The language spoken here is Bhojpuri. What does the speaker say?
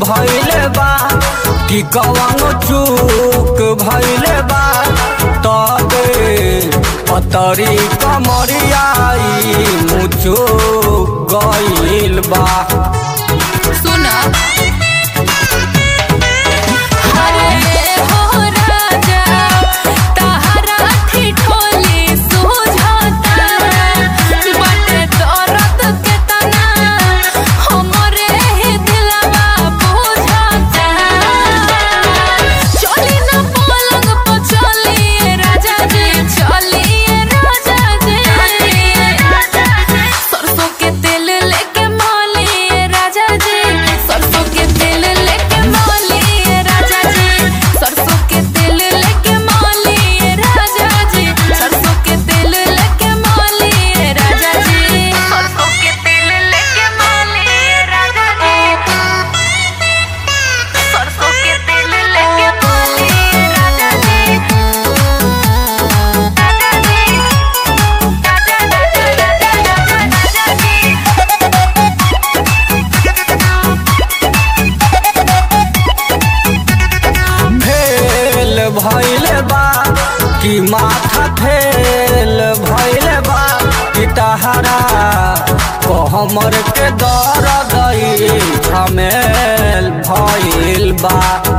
भइले बा कि कवनो चूक भइले बा तबे पतरी कमरियाई मुचो गइल बा सुना अरे हो राजा तहरा ठिठोली सुझाता बटे दर्द के तना हमरे ही दिलवा बुझाता चली ना पलंग पर चलिए राजा जी चलिए राजा जी सरसों के तेल लेके मौलिए राजा जी सरसों के तेल लेके मौलिए राजा जी सरसों के तेल लेके मौलिए राजा जी सरसों के तेल लेके मौलिए राजा जी सरसों के तेल लेके मौलिए राजा जी सरसों के तेल लेके मौलिए राजा जी राजा जी फेल भइले बा कि माथा फेल भइले बा कि तहरा कहमर के दर्द झमेल भइल बा